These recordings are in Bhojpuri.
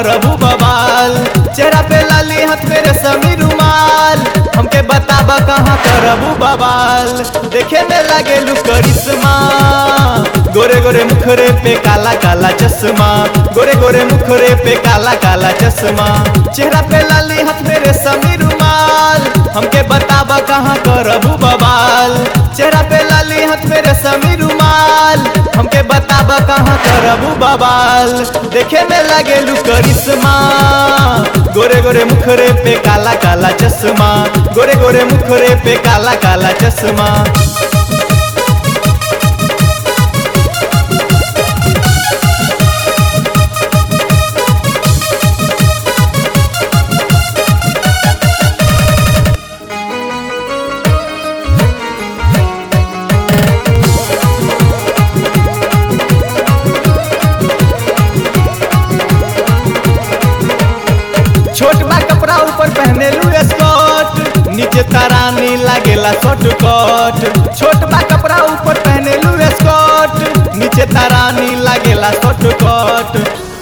करबू बवाल चेहरा पे लाली हाथ मेरे समी रुमाल हमके बताबा कहाँ करबू बवाल देखे में लागे लू करिश्मा गोरे गोरे मुखरे पे काला काला चश्मा गोरे गोरे मुखरे पे काला काला चश्मा चेहरा पे लाली हाथ मेरे समी रुमाल हमके बताबा कहाँ करबू बवाल चेहरा पे लाली हाथ मेरे समी रुमाल हमके बताबा कहाँ करबू बवाल देखे में लागे लू करिश्मा गोरे गोरे मुखरे पे काला काला चश्मा गोरे गोरे मुखरे पे काला काला चश्मा छोट बा कपड़ा ऊपर पहने लू स्कर्ट नीचे तरानी लागेला शॉर्ट कट छोट बा कपड़ा ऊपर पहने लू स्कर्ट नीचे तरानी लागेला शॉर्ट कट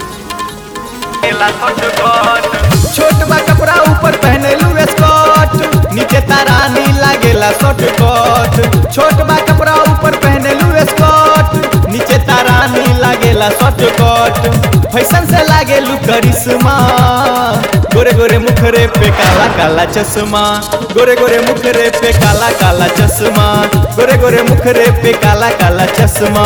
छोट बा कपड़ा ऊपर पहने लू स्कर्ट नीचे तरानी लागेला शॉर्ट कट छोट बा कपड़ा ऊपर पहने लू स्कर्ट नीचे तरानी लागेला शॉर्ट कट फैशन से लागे लू करिश्मा गोरे गोरे मुखरे पे काला काला चश्मा गोरे गोरे मुखरे पे काला काला चश्मा गोरे गोरे मुखरे पे काला काला चश्मा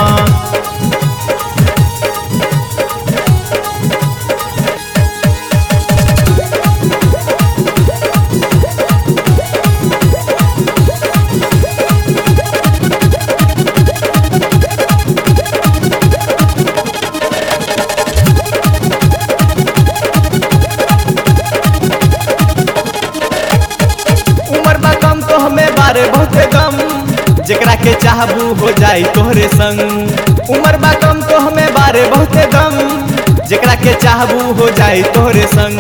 उम्र बा कम तो हमें बारे बहुते गम जेकरा के चाहबू हो जाई तोहरे संग उम्र बा कम तो हमें बारे बहुते गम जेकरा के चाहबू हो जाई तोहरे संग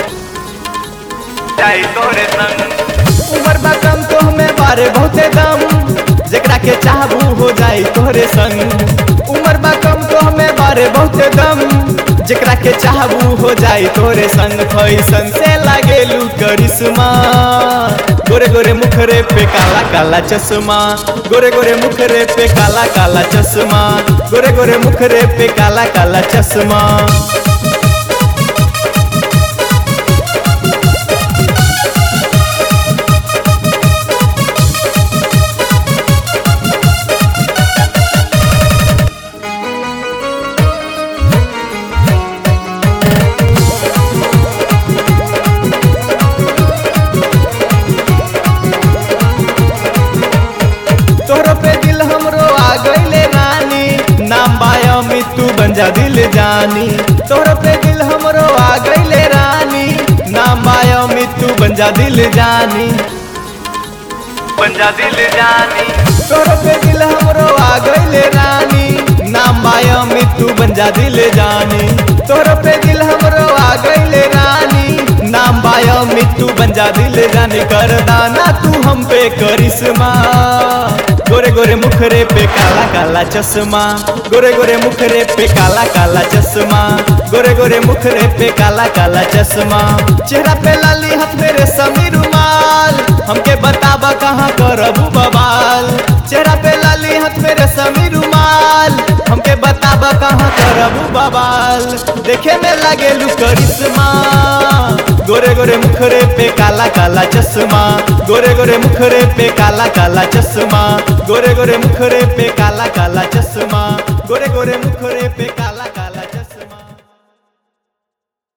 जाई तोहरे संग उम्र बा कम तो हमें बारे बहुते गम जेकरा के चाहबू हो जाई तोहरे संग उम्र बा कम तो हमें बारे बहुते गम जेकरा के चाहबू हो जाई तोरे संग फैसन से लागेलू करिश्मा गोरे गोरे मुखरे पे काला काला चश्मा गोरे गोरे मुखरे पे काला काला चश्मा गोरे गोरे मुखरे पे काला काला चश्मा तोहरो पे दिल हमरो आ गईले रानी नाम बाया तू बन जा दिल जानी तोहरो पे दिल हमरो आ गईले रानी नाम बाया तू बन जा दिल जानी बन जा दिल जानी तोहरो पे दिल हमरो आ गईले रानी नाम बाया तू बन जा दिल जानी तोहरो पे दिल हमरो आ गईले रानी नाम बाया तू बन जा दिल जानी कर दाना तू हम पे करिश्मा गोरे गोरे मुखरे पे काला काला चश्मा गोरे गोरे मुखरे पे काला काला चश्मा गोरे गोरे मुखरे पे काला काला चश्मा चेहरा पे लाली हाथ मेरे समी रुमाल हमके बताबा कहाँ करबू बवाल चेहरा पे लाली हाथ मेरे समी रुमाल हमके बताबा कहाँ करबू बवाल देखे में लागे लू करिश्मा गोरे गोरे मुखरे पे काला काला चश्मा गोरे गोरे मुखरे पे काला काला चश्मा गोरे गोरे मुखरे पे काला काला